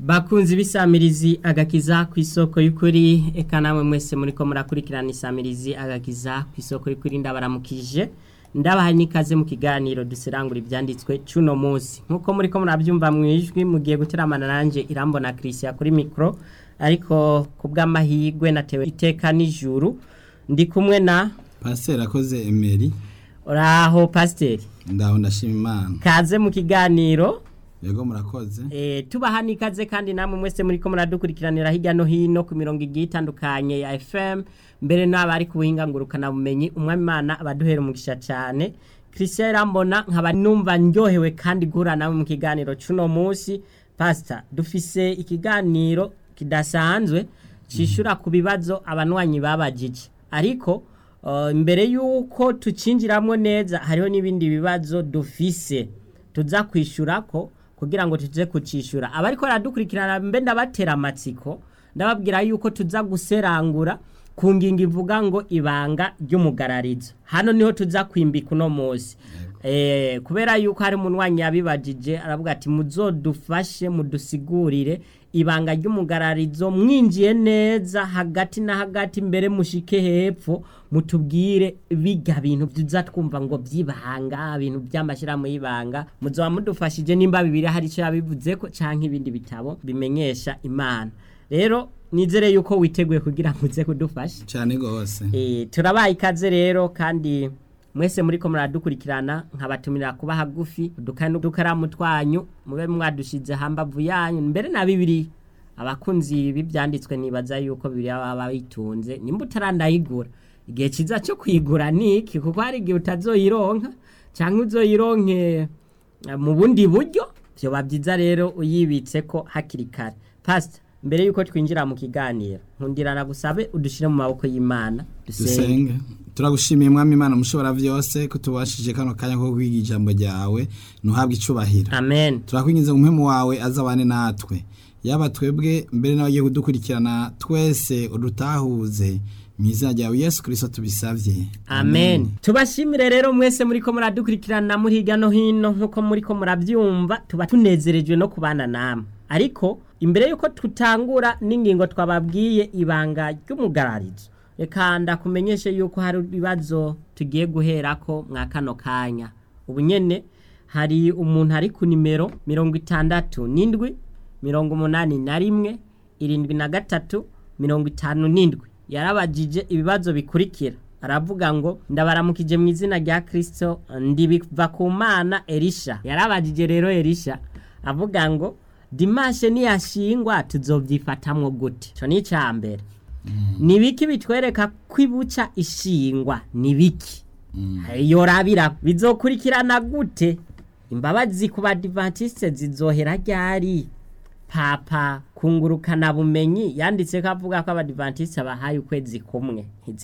bakunzi b'isamirizi agakiza ku isoko y'ukuri eka namwe mwese muriko murakurikirana isamirizi agakiza ku isoko y'ukuri ndabaramukije ndabaha n'ikaze mu kiganiro duserangura ibyanditswe cy'uno munsi nk'uko muriko murabyumva mu ijwi mugiye guteramana nanjye irambona christian kuri mikoro ariko ku bw'amahirwe natewe iteka n'ijuru ndi kumwe na pasiteri akoze emeri uraho pasiteri ndaho ndashima imana kaze mu kiganiro yego murakoze Eh, tubaha n'ikaze kandi namwe mwese muriko muradukurikiranira hirya no hino ku mirongo igiye itandukanye ya FM mbere n'abari ku buhinga ngurukana bumenyi umwami Imana abaduhera umugisha cyane Christian Rambona nkaba numva ndyohewe kandi guhura nawe mu kiganiro cuno munsi pastor dufise ikiganiro kidasanzwe cishura ku bibazo abanwanyi babajije ariko uh, mbere yuko tucinjiramwo neza hariho n'ibindi bibazo dufise tuza kwishurako kugira ngo tuze kucishura abariko baradukurikirana mbe ndabatera amatsiko ndababwira yuko tuza guserangura ku ngingo ivuga ngo ibanga ry'umugararizo hano niho tuza kwimbika uno munsi eh, kubera yuko hari umunwanyi yabibajije aravuga ati muzodufashe mudusigurire ibanga ry'umugararizo mwinjiye neza hagati na hagati mbere mushike hepfo mutubwire biga bintu tuza twumva ngo byibanga ibintu by'amashyirahamwe y'ibanga muzoba mudufashije nimba bibiri hari icyo yabivuze ko canke ibindi bitabo bimenyesha imana rero nizere yuko witeguye kugira ngo uze kudufasha cyane rwose Eh, turabaye ikaze rero kandi mwese muriko muradukurikirana nkabatumira kuba hagufi udukani n'udukaramu twanyu mube mwadushize hambavu yanyu mbere na bibiri abakunzi b'ibyanditswe nibaza yuko bibiri baba bitunze nimba utarandayigura igihe kiza cyo kuyigura ni iki kuko hari igihe utazoyironka cyangwa uzoyironke eh, mu bundi buryo byoba byiza rero uyibitse ko hakiri kare pastor mbere yuko twinjira mu kiganiro nkundirana gusabe udushire mu maboko y'Imana dusenge dusenge turagushimiye mwami imana mushobora byose ko tubashije kano kanya ko kwiga ijambo ryawe ntuhabwe icubahiro amen turakwinjiza mu mpemu wawe azabane natwe yaba twebwe mbere n'abagiye kudukurikirana twese udutahuze mu izina ryawe yesu kirisito tubisabye amen tubashimire rero mwese muriko muradukurikirana muri hirya no hino nk'uko muriko murabyumva tuba tunezerejwe no kubana namwe ariko imbere y'uko tutangura n'ingingo twababwiye ibanga ry'umugararizo reka ndakumenyeshe yuko hari ibibazo tugiye guherako mwa kano kanya ubu nyene hari umuntu ari ku nimero mirongo itandatu n'indwi mirongo umunani na rimwe irindwi na gatatu mirongo itanu n'indwi yarabajije ibibazo bikurikira aravuga ngo ndabaramukije mu izina rya kirisito ndibiva ku mana erisha yarabajije rero erisha avuga ngo dimashe niyashingwa tuzobyifatamwo gute icyo ni icya mbere ni biki bitwereka ko ibuca ishingwa ni biki yorabira bizokurikirana gute imbabazi ku badivantiste zizohera ryari papa kungurukana bumenyi yanditse ko avuga ko abadivantiste bahaye ukwezi kumwe